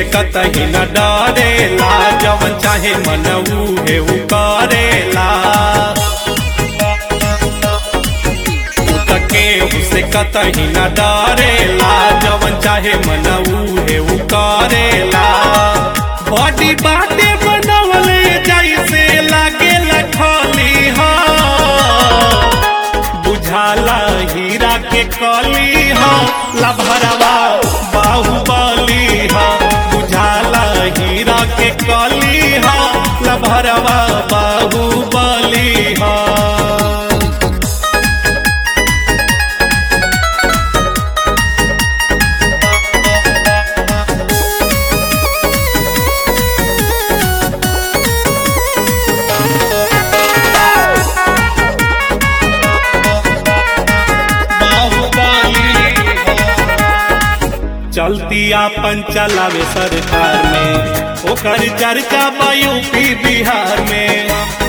कतही न डरेला जवन चाहे मन उहे उ करेला उ त केहू से कतही न डरेला जवन चाहे मन उहे उ करेला बॉडी बाटे बनवले जैसे लागे लखली हा बुझाला हीरा के कली हा लभरवा बाहुबली हा बुझाला हीरा के कली हा लभरवा बाहुबली हा चलती आपन चलावे सरकार में ओकर चर्चा बा यूपी बिहार में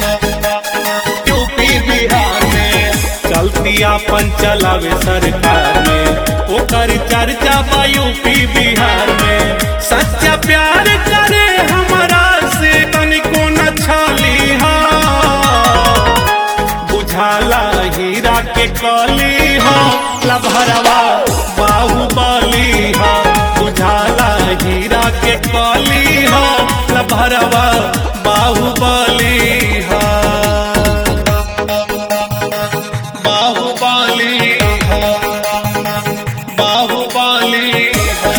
यूपी बिहार में चलती आपन चलावे सरकार में ओकर चर्चा बा यूपी बिहार में सच्चा प्यार करे हमरा से तनिको न छली हा बुझाला हीरा के कली हो लभरवा बाहुबली हो बुझाला हीरा के कली हो लभरवा बाहुबली हो बाहुबली हो बाहुबली हो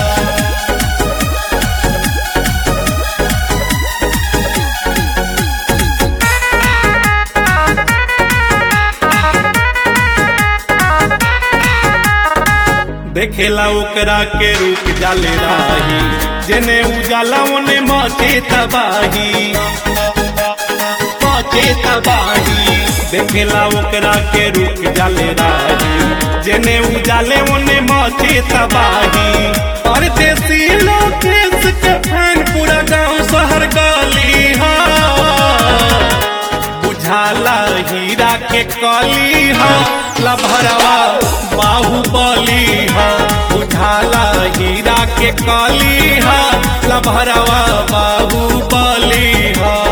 देखेला ओकरा के रूप जाले राही जेने उजाला ओने मचे तबाही मचे तबाही देखेला ओकरा के रूप जाले राही जेने उजाले ओने मचे तबाही और देसी लोग देश के फैन पूरा गांव शहर गली हा बुझाला हीरा के कली हा लभरवा बाहुबली हा बुझाला हीरा के कली हा लभरवा बाहुबली हा